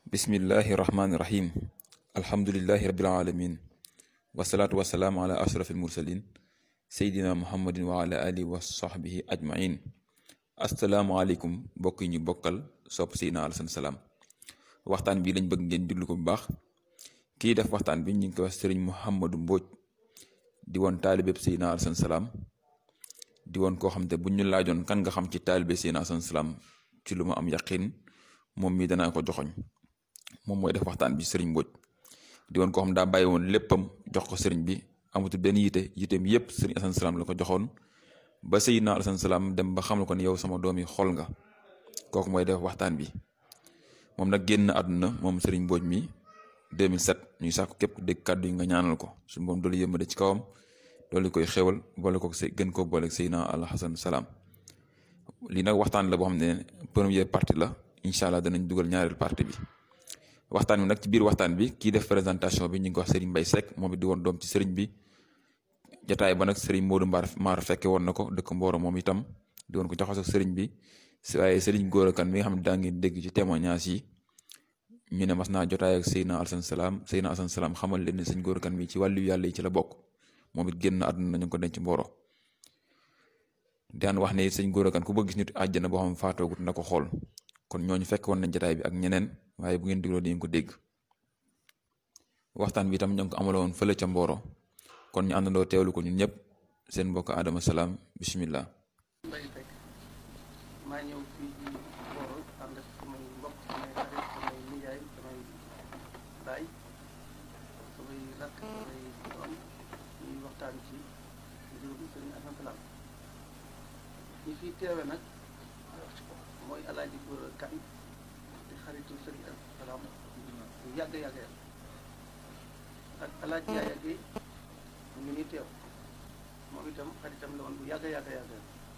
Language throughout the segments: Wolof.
bismillahi rahmaani rahim alhamdulillahi rabbil alamin wasalaatu wasalaamu ala ashraf almursalin seydina muhammadin wa ala alihi wa sahbihi ajmain asalaamualeykum mbokk yi ñu bokkal sopp seydina alasan salaam waxtaan bi lañ bëgg ngeen diglu ko bu baax kii def waxtaan bi ñu ngi ko wax sëriñ muhammadu mbóoj di woon taalibeb seydina alasan salaam di woon koo xam te bu ñu laajoon kan nga xam ci taalibe seydina alasan salaam ci lu ma am yaqin moom mii danaa ko joxoñ moom mooy def waxtaan bi sëriñ Mbodj di woon koo xam daa bàyyi woon léppam jox ko sëriñ bi amatul benn yite yiteem yépp sëriñ Asan Salaam la ko joxoon ba Seydina Asan Salaam dem ba xam la ko ne yow sama doom yi xol nga kooku mooy def waxtaan bi moom nag génn àdduna moom sëriñ Mbodj mi 2007 ñuy sàkku képp ku dégg kàddu yi nga ñaanal ko suñu moom doolu yëmade ci kawam doolu koy xewal boole ko gën koo boole Seydina Al Hasan Salaam lii nag waxtaan la boo xam ne première partie la incha allah danañ dugal ñaareel partie bi waxtaan bi nag ci biir waxtaan bi kii def présentation bi ñu ngi ko wax Serigne Mbaye Seck moom it di woon doom ci Serigne bi jataay ba nag Serigne Modou Mbar Maar fekke woon na ko dëkk Mboro moom itam di woon ko jaxasoo ak Serigne bi waaye Serigne Gora Kane mi nga xam ne daa ngeen dégg ci témoignage yi ñu ne mas naa jotaay ak Seydina Alassane Salaam Seydina Alassane Salaam xamal leen ne Serigne Gora Kane mi ci wàllu yàlla yi ci la bokk moom it génn àdduna ñu ko denc Mboro daan wax ne Serigne Gora Kane ku bëgg gis nit àjjana boo xam faatoogut na ko xool kon ñooñu fekk woon nañ jotaay bi ak ñeneen waaye bu ngeen digloo di ngeen ko dégg waxtaan bi itam ñoo ngi ko amaloon fële ca Mboro kon ñu àndandoo teewlu ko ñun ñëpp seen mbokk Adama Salaam bisimilah. maa ñëw fii ci Mboro ànd ak samay mbokk samay xarit samay nijaay samay baay samay rakk samay doom ñuy waxtaan ci mbirum Sëriñ Asan Salaam ñi fi teewe nag mooy Alaaji Gora Kane di xaritu Sëriñ Asan Salaam bu yàgg yàgg ak Alaaji Yaaya Géey mu ngi nii teew moom itam xaritam la woon bu yàgg yàgg yàgg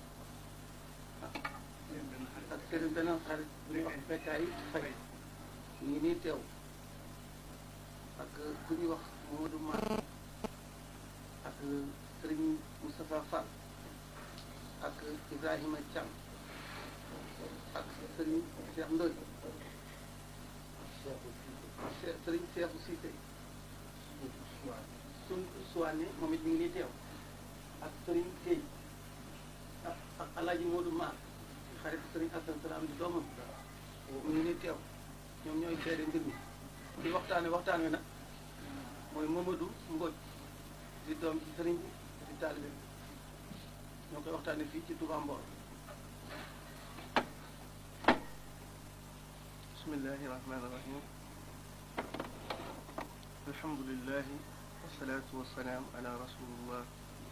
ak sëriñ beneen xarit bu ñuy wax Bekkaay Fay ñu ngi nii teew ak ku ñuy wax Modou Mar ak sëriñ Moustapha Fall ak Ibrahima Thiam ak sëriñ Cheikh Ndoy sëriñ Cheikhu Cissé suñ suwaane moom it mi ngi nii teew ak sëriñ Guèye ak ak Alaaji Modou Mar xarit sëriñ Asan Salaam di doomam mu ngi nii teew ñoom ñooy seede mbir mi di waxtaane waxtaan wi nag mooy Mamadou Mbodj di doom ci sëriñ bi di taalibe ñoo koy waxtaane fii ci Touba Mboro bismillahi rahmaani rahim alhamdulillahi wasalaatu wasalaam ala rasulillah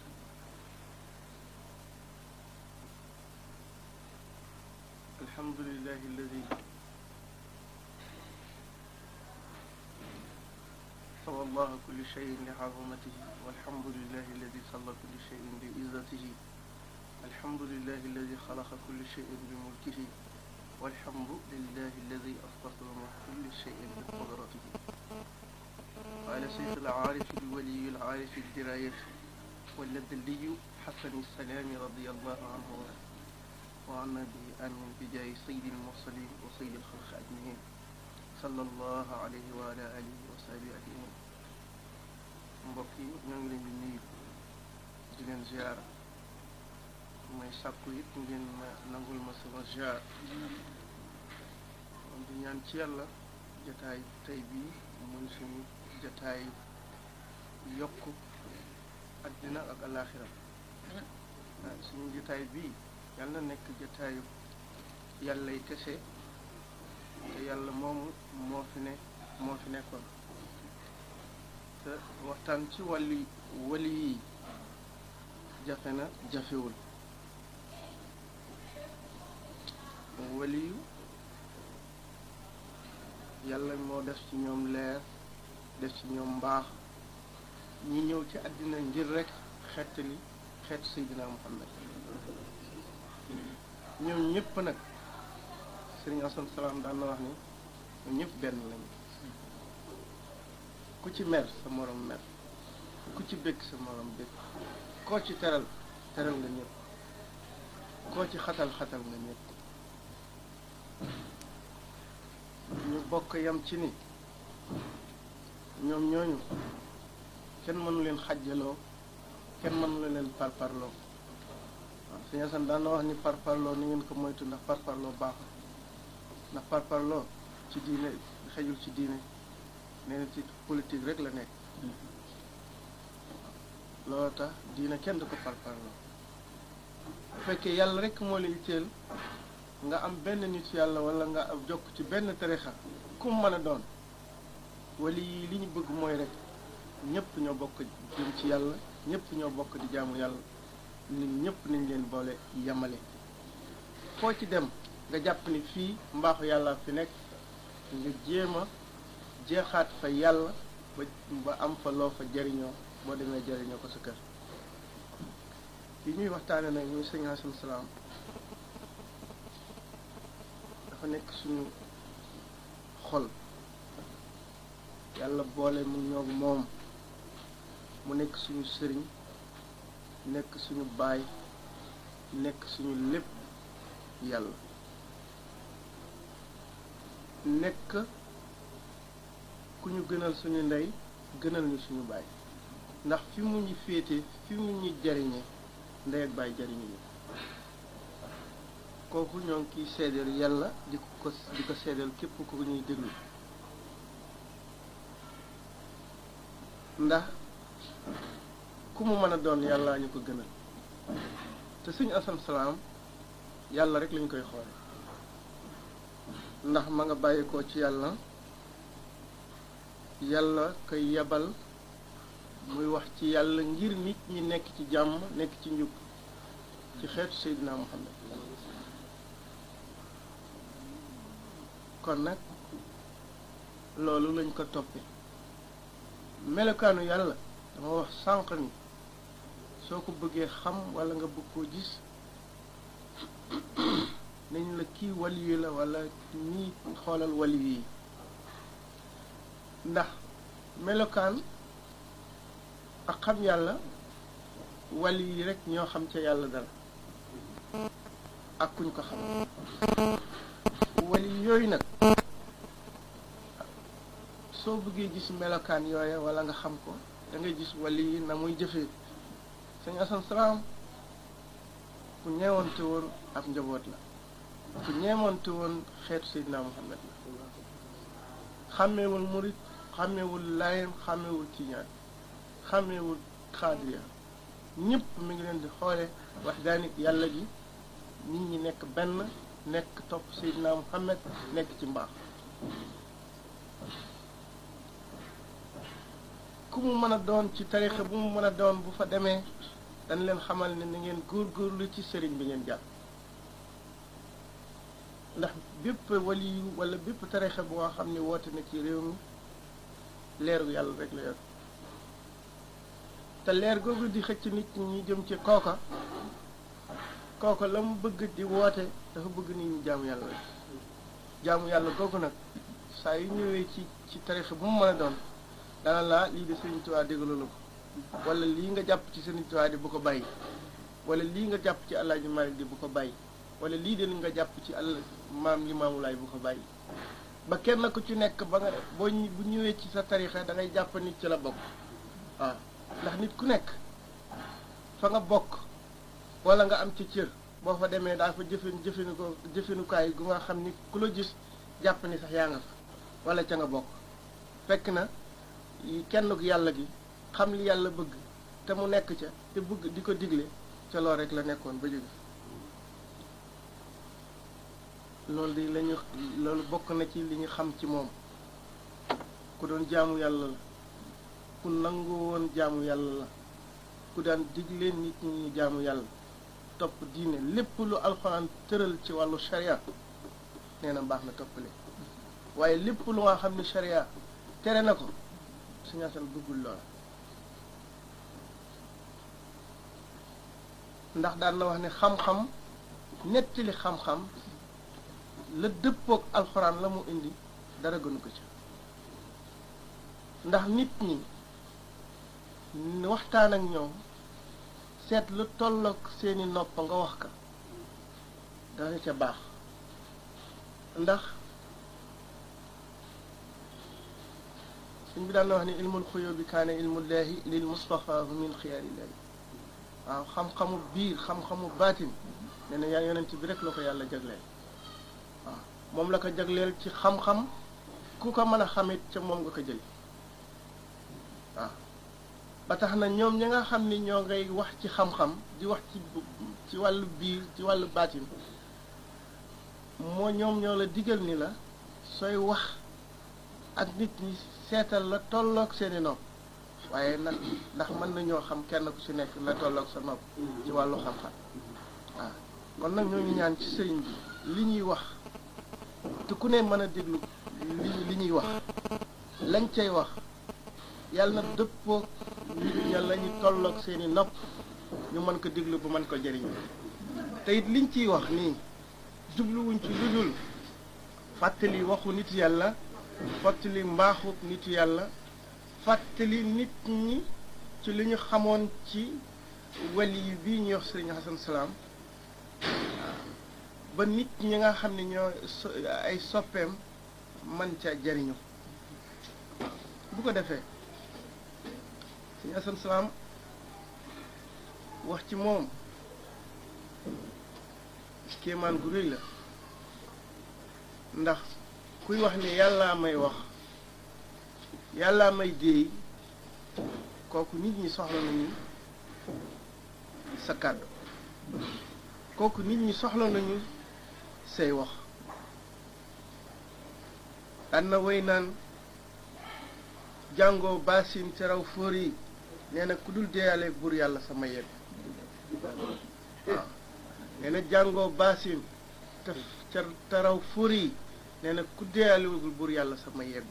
الحمد لله الذي سوى الله كل شيء لعظمته والحمد لله الذي صلى كل شيء بعزته الحمد لله الذي خلق كل شيء بملكه والحمد لله الذي أستصدر كل شيء بقدرته قال سيد العارف الولي العارف الدراية واللدلي حسن السلام رضي الله عنه وعنا به آمين بجاه سيد المرسلين وسيد الخلق أجمعين صلى الله عليه وعلى آله وصحبه أجمعين mbokk yi ñoo ngi leen di nuyu di leen ziar may sàkku it ngeen nangul ma sama ziar di ñaan ci yàlla jataay tey bii muy suñu jataay yokk àddina ak alaaxira suñu jataay bii yàlla nekk jataayu yàllay kese te yàlla moomu moo fi ne moo fi nekkoon te waxtaan ci wàlli wali yi jafe na jafewul wali yu yàlla moo def ci ñoom leer def ci ñoom mbaax ñi ñëw ci àddina ngir rek xettali xeet Seydina Muhammad ñoom ñëpp nag sëriñ Asan Salaam daan na wax ni ñoom ñëpp benn lañu ku ci mer sa morom mer ku ci bëgg sa morom bëgg koo ci teral teral nga ñëpp koo ci xatal xatal nga ñëpp ñu bokk yam ci ni ñoom ñooñu kenn mënu leen xàjjaloo kenn mënu leen parparloo waaw sëñ Asan daan na wax ni parparloo ni ngeen ko moytu ndax parparloo baaxul ndax parparloo ci diine xejul ci diine nee na ci politique rek la nekk loolu tax diine kenn du ko parparloo bu fekkee yàlla rek moo la itteel nga am benn nit yàlla wala nga ab jokk ci benn tarixa ku mu mën a doon wala yi li ñu bëgg mooy rek ñëpp ñoo bokk jëm ci yàlla ñëpp ñoo bokk di jaamu yàlla nit ñëpp nañ leen boole yamale foo ci dem nga jàpp ni fii mbaaxu yàlla fi nekk nga jéem a jeexaat fa yàlla ba ba am fa loo fa jariñoo boo demee jariñoo ko sa kër yi ñuy waxtaane nag muy sëñ Hasan Salaam dafa nekk suñu xol yàlla boole mu ñoog moom mu nekk suñu sëriñ nekk suñu baay nekk suñu lépp yàlla nekk ku ñu gënal suñu ndey gënal ñu suñu baay ndax fi mu ñu féete fi mu ñu jariñe ndey ak baay jariñu ñu kooku ñoo ngi kiy seedeel yàlla di ko di ko seedeel képp ku ñuy déglu ndax ku mu mën a doon yàlla ñu ko gënal te suñu asan salaam yàlla rek lañ koy xoole ndax ma nga bàyyeekoo ci yàlla yàlla koy yebal muy wax ci yàlla ngir nit ñi nekk ci jàmm nekk ci njub ci xeetu Seydina Muhammad kon nag loolu lañ ko toppe melokaanu yàlla dama wax sànq ni soo ko bëggee xam walla nga bëgg koo gis nañ la kii waliyu la walla ñii xoolal waliyu yi ndax melokaan ak xam yàlla waliyu yi rekk ñoo xam ca yàlla dara ak kuñ ko xam waliyu yooyu nag soo bëggee gis melokaan yooya walla nga xam ko da ngay gis waliyu yi na muy jëfee sëñ Asan Salaam ku ñeewante woon ab njaboot la ku ñeewante woon xeetu Seydina Muhammad la xàmmeewul murit xàmmeewul laayam xàmmeewul tiijaan xàmmeewul xaadiriya ñëpp mi ngi leen di xoole wax daanit yàlla gi nit ñi nekk benn nekk topp Seydina Muhammad nekk ci mbaax ku mu mën a doon ci tarixa bu mu mën a doon bu fa demee dañ leen xamal ne ni ngeen góorgóorlu ci sëriñ bi ngeen jàpp ndax bépp waliyu wala bépp tarixa boo xam ne woote na ci réew mi leeru yàlla rek la yor te leer googu di xëcc nit ñi ñu jëm ci kooka kooka la mu bëgg di woote dafa bëgg nit ñi jaamu yàlla rek jaamu yàlla googu nag saa yu ñëwee ci ci tarixa bu mu mën a doon dana laa lii de Sëriñ Tuubaa déglu la ko wala lii nga jàpp ci Sëriñ Tuubaa di bu ko bàyyi wala lii nga jàpp ci Alaaji Maalik di bu ko bàyyi wala lii de li nga jàpp ci àll maam Limaamu Laay bu ko bàyyi ba kenn ku ci nekk ba nga boo bu ñëwee ci sa tarixa da ngay jàpp nit ci la bokk waaw ndax nit ku nekk fa nga bokk wala nga am ci cër boo fa demee daa fa jëfin jëfinu ko jëfinukaay gu nga xam ni ku la gis jàpp ni sax yaa nga fa wala ca nga bokk fekk na kenn ku yàlla gi xam li yàlla bëgg te mu nekk ca te bëgg di ko digle ca lool rek la nekkoon ba jóge loolu di lañu loolu bokk na ci li ñu xam ci moom ku doon jaamu yàlla la ku nangu woon jaamu yàlla la ku daan digle nit ñi ñu jaamu yàlla topp diine lépp lu alxuraan tëral ci wàllu sharia nee na baax na toppale waaye lépp lu nga xam ne sharia tere na ko Sëñ Asan bëggul loola ndax daan na wax ne xam-xam nettali xam-xam la dëppook alxuraan la mu indi dara gënu ko ci ndax nit ñi waxtaan ak ñoom seet lu tollook seeni nopp nga wax ka dana ca baax ndax suñ bi daan na wax ni ilmul xuyoo bi kaane ilmullahi lil mustafaahu min xiyaarillahi waaw xam-xamu biir xam-xamu baatin nee na yaa yonent bi rek la ko yàlla jagleel waaw moom la ko jagleel ci xam-xam ku ko mën a xamit ca moom nga ko jël waaw ba tax na ñoom ñi nga xam ni ñoo ngay wax ci xam-xam di wax ci ci wàllu biir ci wàllu baatin moo ñoom ñoo la digal ni la sooy wax ak nit ñi seetal la tolloog seeni nopp waaye nag ndax mën nañoo xam kenn ku ci nekk la tolloog sa nopp ci wàllu xam-xam waaw kon nag ñoo ngi ñaan ci sëriñ bi li ñuy wax te ku ne mën a déglu li li ñuy wax lañ cay wax yàlla na dëppoog nit ña la ñu tolloog seeni nopp ñu mën ko déglu bu mën ko jëriñ te it liñ ciy wax nii jubluwuñ ci lu dul fàttali waxu nit yàlla fàttali mbaaxu nit yàlla fàttali nit ñi ci li ñu xamoon ci wali yi bii ñuy wax sëriñ Hasan Salaam ba nit ñi nga xam ne ñoo ay soppeem man ca jariñu bu ko defee sëriñ Hasan Salaam wax ci moom kéemaan gu rëy la ndax kuy wax ni yàllaa may wax yàllaa may déey kooku nit ñi soxla nañu sa kàddu kooku nit ñi soxla nañu say wax daan na way naan jàngoo baasin ci raw fóor yi nee na ku dul deeyalee buur yàlla sama yegg waaw nee na jàngoo baasin te ca te raw fóor yi nee na ku deeyalewul buur yàlla sama yeggu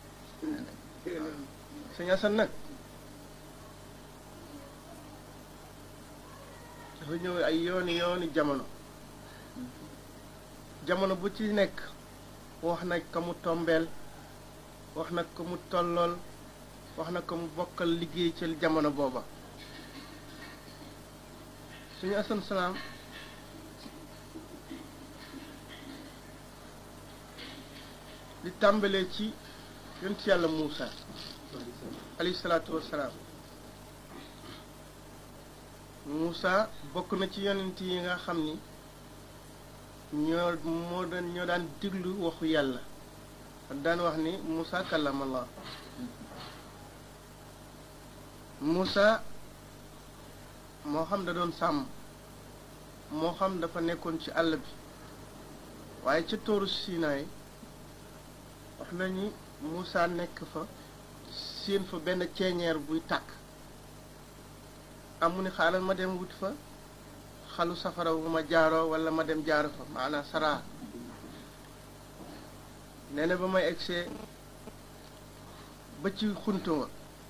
sëñ Asan nag dafa ñëw ay yooni yooni jamono jamono bu ci nekk wax na ko mu tombeel wax na ko mu tollool wax na ko mu bokkal liggéey ci jamono booba suñu Asan Salaam li tàmbalee ci yonent yàlla Muusa alayhi salaatu wassalaam Muusa bokk na ci yonent yi nga xam ni ñoo moo daan ñoo daan diglu waxu yàlla daan wax ni Muusa kallamallah Muusa moo xam da doon sàmm moo xam dafa nekkoon ci àll bi waaye ca tóoru Sinaay wax nañu Moussa nekk fa séen fa benn ceeñeer buy tàkk amu ni xaaral ma dem wut fa xalu safara bu ma jaaroo wala ma dem jaaro fa maanaam saraa nee na ba may egsee ba ci xuntuma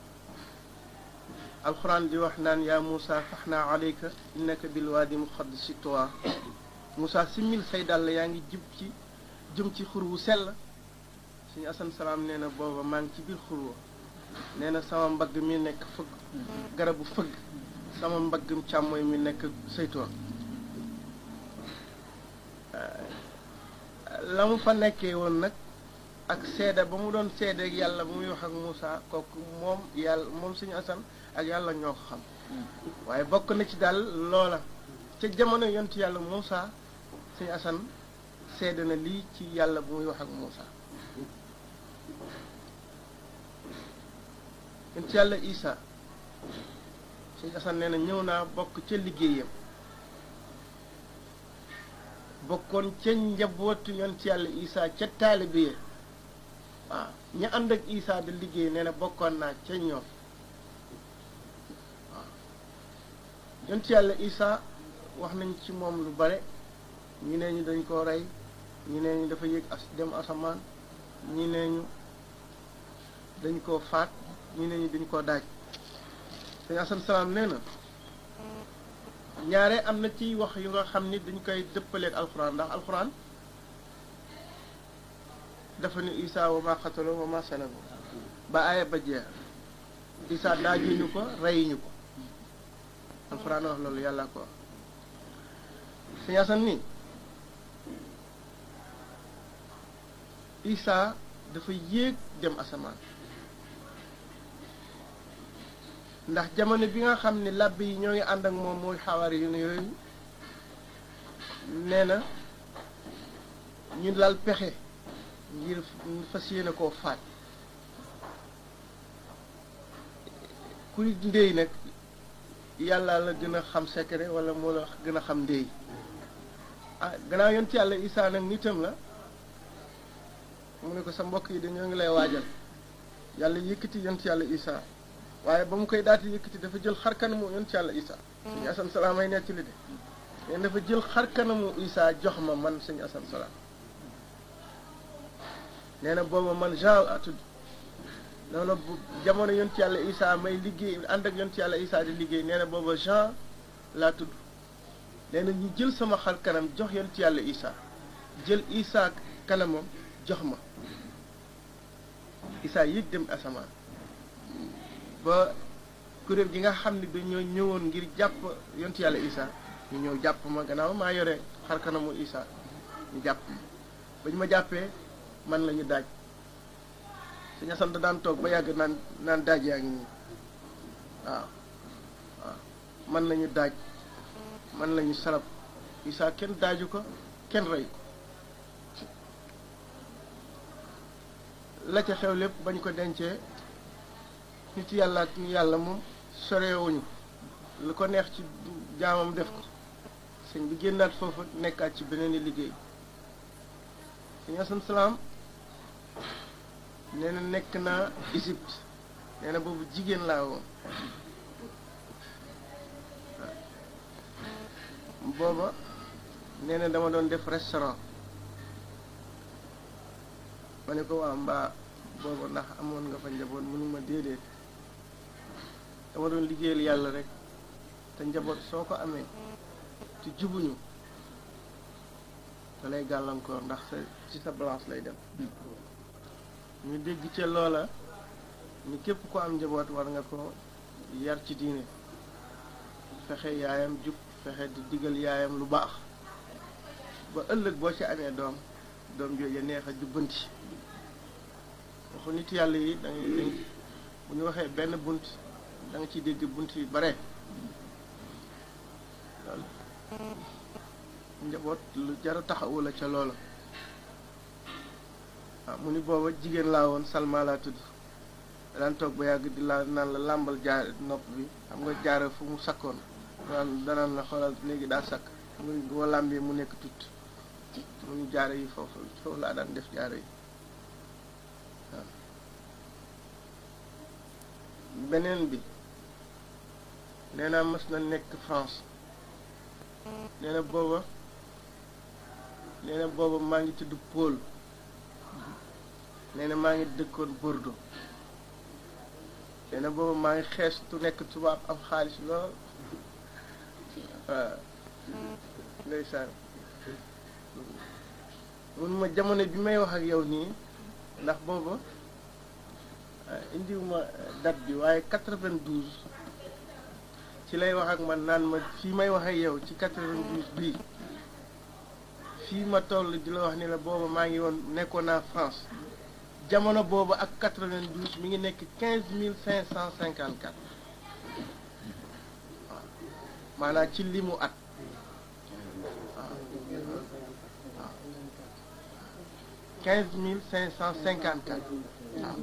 alxuraan di wax naan yaa Moussa fax naa alayka innaka bil waadi muqaddasi tuwa Moussa simmil say dàll yaa ngi jib ci jëm ci xur wu sell suñu asan salaam nee na booba maa ngi ci biir xurwa nee na sama mbagg mi nekk fëgg garabu fëgg sama mbaggum càmmooy mi nekk saytoon la mu fa nekkee woon nag ak seede ba mu doon seede ak yàlla ba muy wax ak Moussa kooku moom yàlla moom suñu asan ak yàlla ñoo ko xam waaye bokk na ci daal loola ca jamono yontu yàlla Moussa suñu asan seede na lii ci yàlla bu muy wax ak Moussa yontu yàlla Isa suñu asan nee na ñëw naa bokk ca liggéeyam bokkoon ca njabootu yontu yàlla Isa ca taalibe ya waaw ña ànd ak Isa di liggéey nee na bokkoon naa ca ñoom waaw yontu yàlla Isa wax nañ ci moom lu bare ñi nee ñu dañ koo rey ñi nee ñu dafa yéeg as dem asamaan ñi nee ñu dañ koo faat ñi nee ñu dañ koo daaj sëñ asan salaam nee na ñaare am na ci wax yu nga xam ni dañ koy dëppaleeg alxuraan ndax alxuraan dafa ni isa wa ma xatalo wa ma salabu ba aaya ba jeex isa daajuñu ko reyuñu ko alxuraan wax loolu yàlla ko wax sëñ asan ni isa dafa yéeg dem asamaan ndax jamono bi nga xam ne làbb yi ñoo ngi ànd ak moom mooy xawaari yu ne yooyu nee na ñu lal pexe ngir fas yéene koo faat kuy ndéy nag yàlla la gën a xam secret wala moo la gën a xam ndéy ah gannaaw yonent yàlla isaa nag nitam la mu ne ko sa mbokk yi dañoo ngi lay waajal yàlla yëkkati yonent yàlla isaa waaye ba mu koy daati yëkkati dafa jël xar kanamu yonent yàlla isaa suñu asan salaam ay nettali de leen dafa jël xar kanamu isaa jox ma man suñu asan salaam nee na booba man Jean a tudd noonu bu jamono yonent yàlla isaa may liggéey ànd ak yonent yàlla isaa di liggéey nee na booba Jean laa tudd nee na ñu jël sama xar kanam jox yonent yàlla isaa jël isaa kanamam jox ma isaa yëg dem asamaan ba kuréel gi nga xam ne dañoo ñëwoon ngir jàpp yonent yàlla isaa ñu ñëw jàpp ma gannaaw maa yore xar kanamu isaa ñu jàpp ma ba ñu ma jàppee man la ñu daaj suñu asan da daan toog ba yàgg naan naan daaj yaa ngi nii waaw waaw man la ñu daaj man la ñu salab isaa kenn daaju ko kenn rey ko la ca xew lépp bañ ko dencee nit yàlla ak yàlla moom sorewuñu lu ko neex ci jaamam def ko sëñ bi génnaat foofu nekkaat ci beneen i liggéey sëñ asan salaam nee na nekk naa Égypte nee na boobu jigéen laa woon booba nee na dama doon def restaurant ma ne ko waa mbaa booba ndax amoon nga fa njaboot mënuma déedéet dama doon liggéeyal yàlla rek te njaboot soo ko amee te jubuñu da lay gàllankoor ndax sa ci sa balance lay dem ñu dégg ca loola ni képp ko am njaboot war nga ko yar ci diine fexe yaayam jub fexe di digal yaayam lu baax ba ëllëg boo ci amee doom doom jooju neex a jubbanti waxu nit yàlla yi da ngay bu ñu waxee benn bunt da nga ciy dégg bunt yu bare loolu njaboot lu jar a taxawu la ca loola waaw mu ni booba jigéen laa woon Salma laa tudd daan toog ba yàgg di la naan la làmbal jaar nopp bi xam nga jaara fu mu sakkoon danaan danaan la xoolal léegi daa sakk xam nga boo làmbee mu nekk tut mu ni jaara yi foofu foofu laa daan def jaara yi waaw beneen bi nee naa mës na nekk France nee na booba nee na booba maa ngi tudd Paul nee na maa ngi dëkkoon Bordeaux nee na booba maa ngi xees tu nekk tubaab am xaalis lool waaw ndeysaan mun ma jamono bi may wax ak yow nii ndax booba indiwuma date bi waaye 92 ci lay wax ak man naan ma fii may wax ak yow ci 92 bii fii ma toll di la wax ni la booba maa ngi woon nekkoon naa France jamono boobu ak 92 mi ngi nekk 15554 waaw maanaam ci limu at waaw waaw 15554 waaw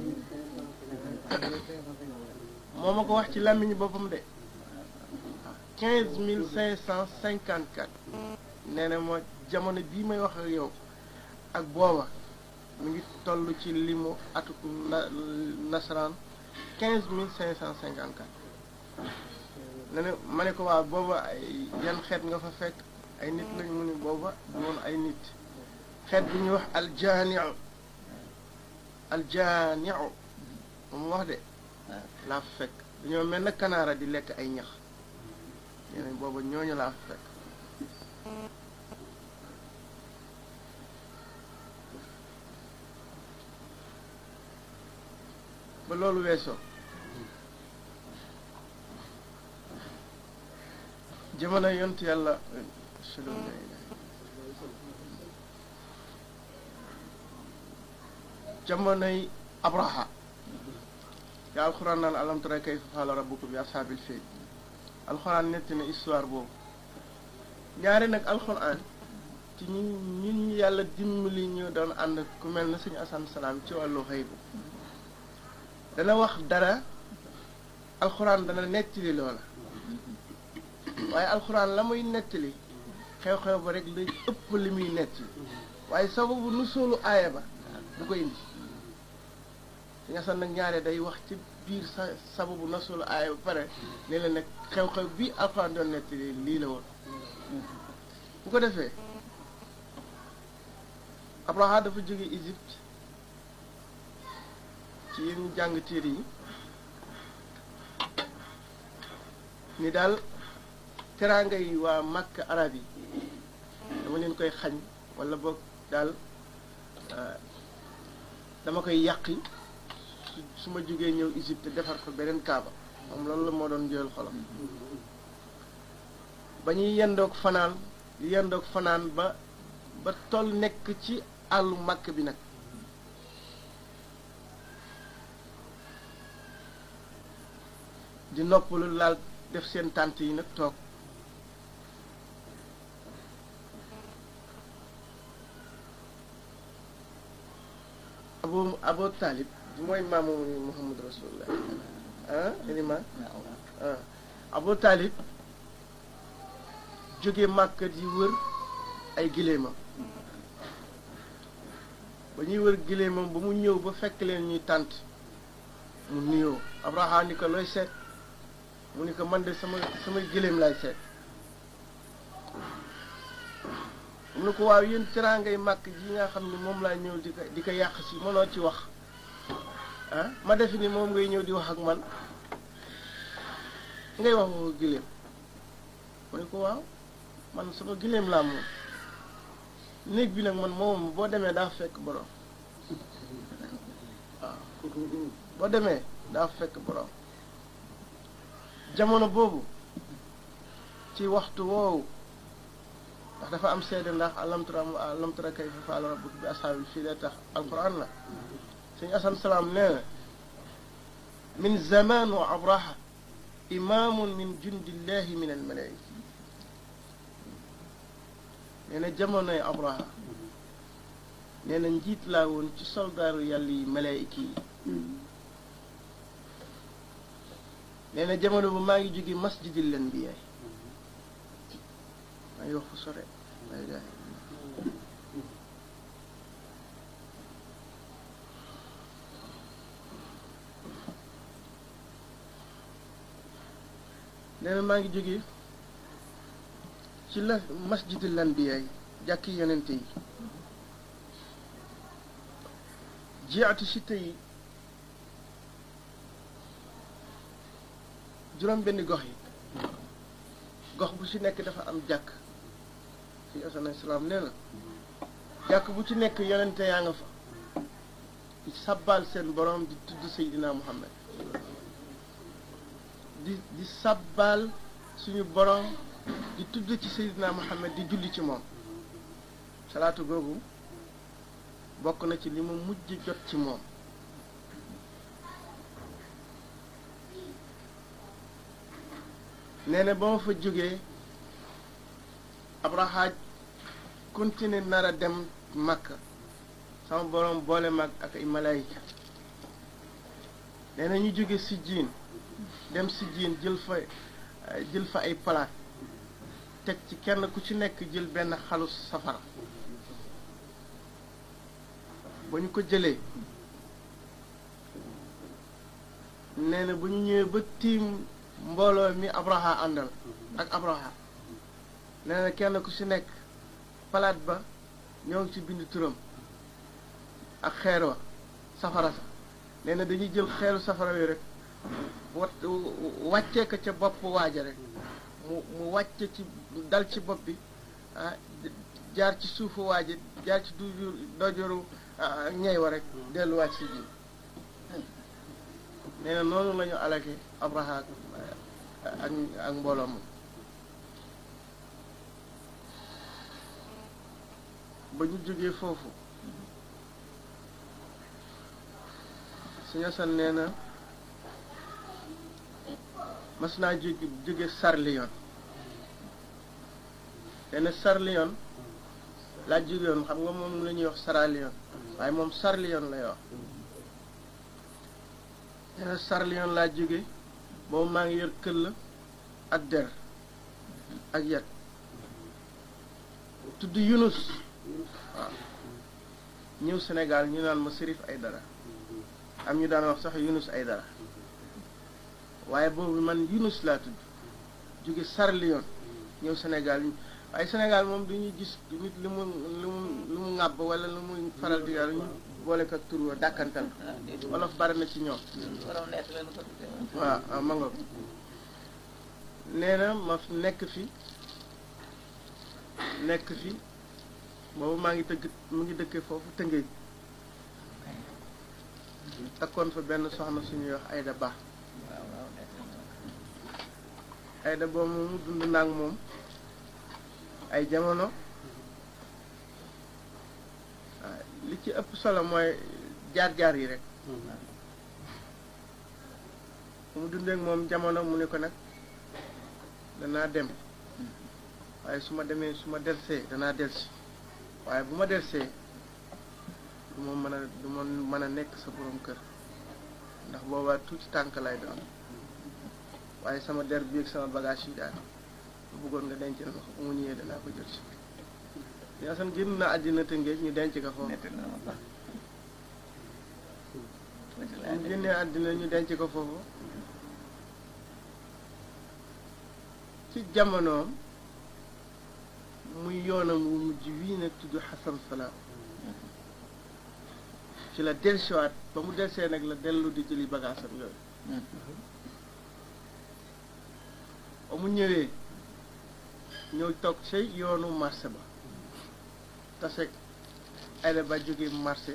moo ma ko wax ci làmmiñu boppam de quinze mille cinq cent cinquante quatre nee na moo jamono bii may wax ak yow ak booba mu ngi toll ci limu atu na nasaraan quinze mille cinq cent cinquante quatre nee na ma ne ko waa booba ay yan xeet nga fa fekk ay nit lañu mu ni booba du woon ay nit xeet bi ñuy wax aljaaniu aljaaniu moom wax de laa fa fekk dañoo mel na kanaara di lekk ay ñax nee nañ booba ñooñu laa fa fekk ba loolu weesoo jamono yontu yàlla jamonoy abraha yaa alxuraan naan alam tara kayfa fa'ala rabbuka bi ashaabil fiil alxuraan netti na histoire boobu ñaari nag alxuraan ci ñi ñun ñi yàlla dimbali ñu doon ànd ku mel na suñu asan salaam ci wàllu xëy bu dana wax dara alxuraan dana nettali loola waaye alxuraan la muy nettali xew-xew ba rek lay ëpp li muy nettali waaye sababu nu soolu aaya ba du ko indi suñu asan nag ñaare day wax ci biir sa sababu na soolu aaya ba pare ne la nag xew-xew bi alxuraan doon nettali lii la woon bu ko defee Abraha dafa jóge Égypte ci yéen ñu jàng téere yi ni daal teraanga yi waa màkk arab yi dama leen koy xañ wala boog daal dama koy yàqi su ma jógee ñëw Égypte defar ko beneen kaaba moom loolu la moo doon jël xolam ba ñuy yendoog fanaan yendoog fanaan ba ba toll nekk ci àllu màkk bi nag di noppalu laal def seen tànt yi nag toog abu abu taalib mooy maamu muhammad rasulullah ah inima ah abu taalib jóge màkk di wër ay giléemam ba ñuy wër giléemam ba mu ñëw ba fekk leen ñuy tànt mu nuyoo abraham ni ko looy seet mu ni ko man de sama sama giléem laay seet mu ne ko waaw yéen teraangay màkk ji nga xam ne moom laa ñëw di ko di ko yàq si mënoo ci wax ah ma defe ni moom ngay ñëw di wax ak man ngay wax waxu giléem mu ne ko waaw man sama giléem laa moom néeg bi nag man moom boo demee daa fekk borom waaw boo demee daa fekk borom jamono boobu ci waxtu woowu ndax dafa am seede ndax alam tara alam tara kayfa fa'ala rabbuka bi ashaabil fiil tax alquran la suñu asan salaam nee na min zaman wa abraha imaamun min jundillahi min almalaika nee na jamonoy abraha nee na njiit laa woon ci soldaaru yàlla yi malaayika yi nee na jamono bu maa ngi jóge masjidil anbiyaa maa ngi wax fu sore ay gaay nee na maa ngi jóge ci la masjidil anbiyaa yi jàkki yonente yi jiatu si tey juróom benn gox yi gox bu ci nekk dafa am jàkk fi asan salaam nee na jàkk bu ci nekk yonente yaa nga fa di sabbal seen borom di tudd Seydina Muhammad di di sabbal suñu borom di tudd ci Seydina Muhammad di julli ci moom salaatu googu bokk na ci li ma mujj jot ci moom nee na ba ma fa jógee abrahaaj continuer nar a dem Makka sama borom boole mag ak ay malaayika nee na ñu jóge si jiin dem si jiin jël fa jël fa ay palaat teg ci kenn ku ci nekk jël benn xalu safara ba ñu ko jëlee nee na bu ñu ñëwee ba tiim mbooloo mi abraha àndal ak abraha nee na kenn ku ci nekk palaat ba ñoo ngi ci bind turam ak xeer wa safara sa nee na dañuy jël xeeru safara wi rek wat wàccee ko ca bopp waaja rek mu mu wàcce ci dal ci bopp bi ah jaar ci suufu waaja jaar ci dujur dojoru ñey wa rek delluwaat si ji nee na noonu la ñu alake abraha ak ak mbooloo moom ba ñu jógee foofu suñu san nee na mas naa jóge jóge Sarliyon nee Sarliyon laa jóge woon xam nga moom la ñuy wax Saraliyon waaye moom Sarliyon lay wax nee na Sarliyon laa jóge boobu maa ngi yor këll ak der ak yat tudd Yunus waaw ñëw Sénégal ñu naan ma Sërif Aydara am ñu daan wax sax Yunus Aydara waaye boobu man Yunus laa tudd jóge Sarliyon ñëw Sénégal waaye Sénégal moom du ñu gis nit li mu li mu li mu ŋàbb wala lu muy faral di yàlla ñu boole ko ak tur wa dàkkantal wolof bari na ci ñoom waaw waaw ma nga nee na ma nekk fi nekk fi boobu maa ngi tëgg mu ngi dëkkee foofu tëngéej takkoon fa benn soxna suñuy wax Ayda Ba Ayda boobu moomu dund naag moom ay jamono waaw li ci ëpp solo mooy jaar-jaar yi rek mu dundee ak moom jamono mu ne ko nag danaa dem waaye su ma demee su ma delsee danaa delsi waaye bu ma delsee du ma mën a du ma mën a nekk sa borom kër ndax boobaa tuuti tànk lay doon waaye sama der bi ak sama bagage yi daal bu bëggoon nga denc na ko bu mu ñëwee danaa ko jël si Yaasan génn na àddina Tëngéej ñu denc ko foofu mu génnee àddina ñu denc ko foofu ci jamonoom muy yoonam wu mujj wii nag tudd Xasan Salaam ci la dellusiwaat ba mu delsee nag la dellu di jëli bagaasam yooyu ba mu ñëwee ñëw toog ci yoonu marché ba tase Ayda Ba jóge marché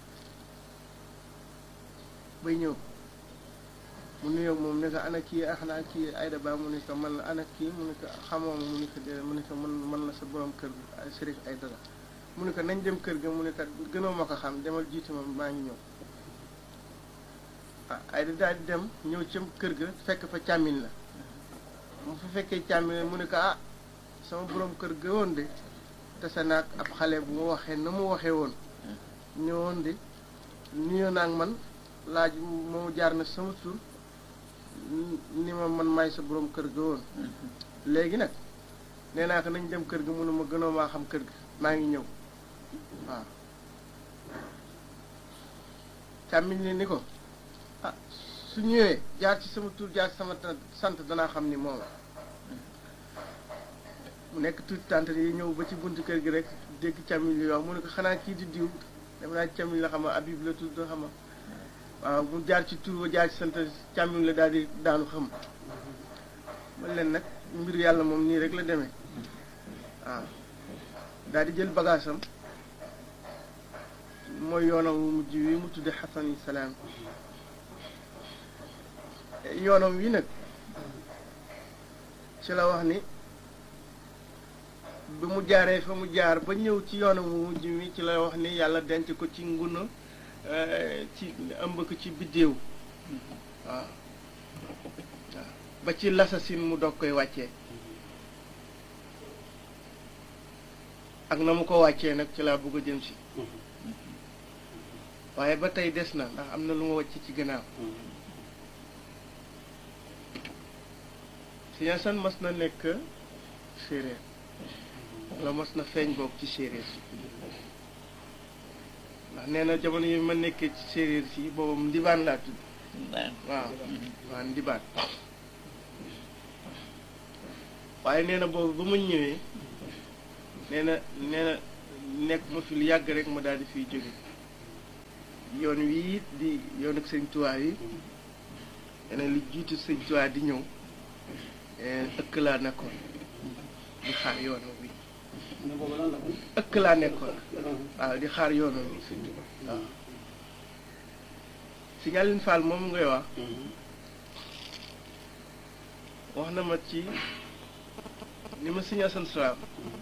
bay ñëw mu nuyoo moom ne ko ana kii ah xanaa kii Ayda Ba mu ne ko man la ana kii mu ne ko xamoo ma mu ne ko déedéet mu ne ko man man la sa borom kër bi ay Sërif Ayda la mu ne ko nañ dem kër ga mu ne ko gënoo ma ko xam demal jiitu ma maa ngi ñëw ah Ayda daal di dem ñëw ca kër ga fekk fa càmmiñ la mu fa fekkee càmmiñ mu ne ko ah sama borom kër ga woon de tase naag ab xale bu ma waxee na mu waxee woon ñëwoon de nuyoo naag man laaj moomu jaar na sama tur ni ma man maay sa borom kër ga woon léegi nag nee naa ko nañ dem kër ga mu ne ma gënoo maa xam kër ga maa ngi ñëw waaw càmmiñ li ni ko ah su ñëwee jaar ci sama tur jaar ci sama sant danaa xam ni moom mu nekk tuuti tànt yi ñëw ba ci buntu kër gi rek dégg càmmiñ li wax mu ne ko xanaa kii di diw dem naa càmmiñ la xam a Habib la tudd xam waaw mu jaar ci tur ba jaar ci sant càmmiñ la daal di daanu xam man leen nag mbir yàlla moom nii rek la demee waaw daal di jël bagaasam mooy yoonam wu mujj wi mu tudde xasan salaam yoonam wi nag ci la wax ni bi mu jaaree fa mu jaar ba ñëw ci yoonam wu mujj wi ci la wax ni yàlla denc ko ci nguna ci ëmb ko ci biddéew waaw waaw ba ci lasasin mu dog koy wàccee ak na mu ko wàccee nag ci laa bëgg a jëm si waaye ba tey des na ndax am na lu ma wàcc ci gannaaw si Yaasan mas na nekk séeréer wala mas na feeñ boog ci séeréer si ndax nee na jamono yi ma nekkee ci séeréer si boobu ndibaan laa tudd waaw waaw ndibaan waaye nee na boobu ba ma ñëwee nee na nee na nekk ma fi lu yàgg rek ma daal di fiy jóge yoon wii di yoon ak sëñ Tuubaa yi nee na lu jiitu sëñ Tuubaa di ñëw ëkk laa nekkoon di xaar yoonam wi ëkk laa nekkoon waaw di xaar yoonam wi waaw si Ñalin Fall moom ngay wax wax na ma ci ni ma Sëñ Asan Salaam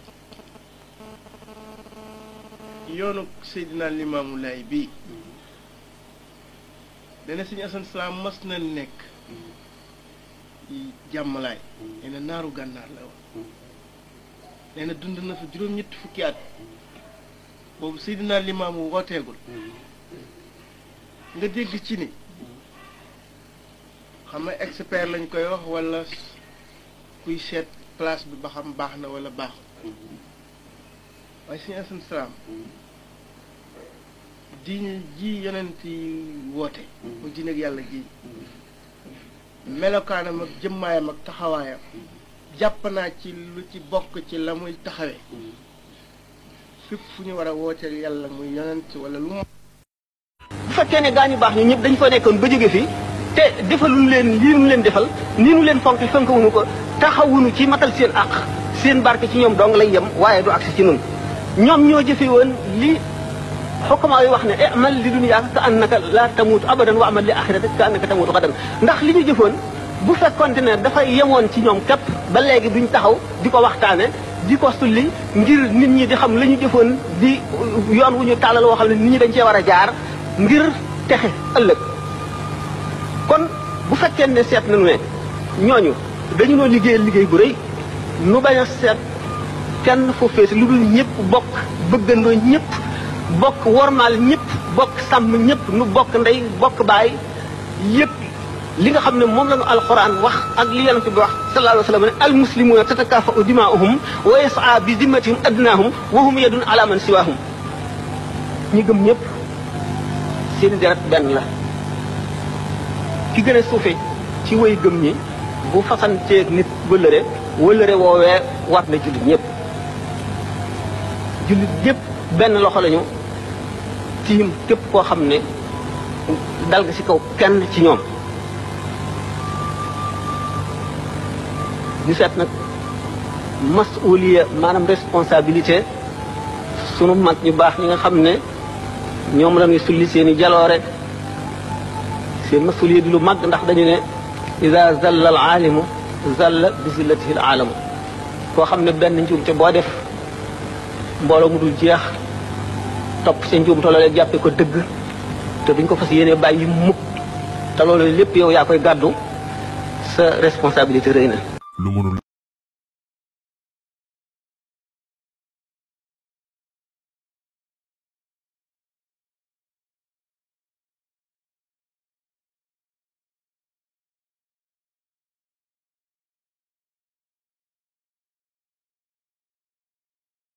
yoonu Seydina Limaamu Laay bii dana Sëñ Asan Salaam mas na nekk jàmmalaay nee na naaru gànnaar la woon nee na dund na fa juróom-ñetti fukki at boobu Seydina Limaamu wooteegul nga dégg ci ni xam nga expert lañ koy wax walla kuy seet place bi ba xam baax na walla baaxul waaye suñu asan salaam diine ji yonent yi woote mu diine ak yàlla ji melokaanam ak jëmmaayam ak taxawaayam jàpp naa ci lu ci bokk ci la muy taxawee fépp fu ñu war a wooteel yàlla muy yonent wala lu mu bu fekkee ne gaa ñu baax ñu ñëpp dañ fa nekkoon ba jóge fi te defaluñu leen lii nu leen defal nii nu leen fonk fonkawuñu ko taxawuñu ci matal seen àq seen barke ci ñoom dong lay yem waaye du agsi ci nun ñoom ñoo jëfe woon li xokkamaa yi wax ne amal li dunyaaka ka annaka la tamuutu abadan wa amal li axirata ka annaka tamuutu xadan ndax li ñu jëfoon bu fekkonte ne dafay yemoon ci ñoom képp ba léegi duñ taxaw di ko waxtaane di ko sulli ngir nit ñi di xam la ñu jëfoon di yoon wu ñu tàllal woo xam ne nit ñi dañ cee war a jaar ngir texe ëllëg kon bu fekkee ne seet nañu ne ñooñu dañu noo liggéeyal liggéey bu rëy nu bañ a seet kenn fu fees lu dul ñëpp bokk bëggandoo ñëpp bokk wormaal ñëpp bokk sàmm ñëpp nu bokk ndey bokk baay yëpp li nga xam ne moom la ñu alxuraan wax ak li yonent bi wax sallallahu alayhi wa sallam ne almuslimuuna tatakaafa'u dimaa'uhum wa yas'a bi zimmatihim adnaahum wa hum yadun ala man siwaahum ñi gëm ñëpp seen deret benn la ki gën a suufe ci way gëm ñi bu fasanteeg nit wëllëre wëllëre woowee war na jullit ñëpp jullit ñëpp benn loxo lañu tiim képp koo xam ne dal nga ci kaw kenn ci ñoom ñu seet nag masuliya maanaam responsabilité sunu mag ñu baax ñi nga xam ne ñoom la ñuy sulli seen i jaloore seen masuliya di lu mag ndax dañu ne ida zalla al aalimu zalla bi zillatihi al aalamu koo xam ne benn njuumte boo def mbooloo mu dul jeex topp sa njuumte loolee jàppe ko dëgg te duñ ko fas yéene bàyyi mukk te loolu lépp yow yaa koy gàddu sa responsabilité rëy na lu mënul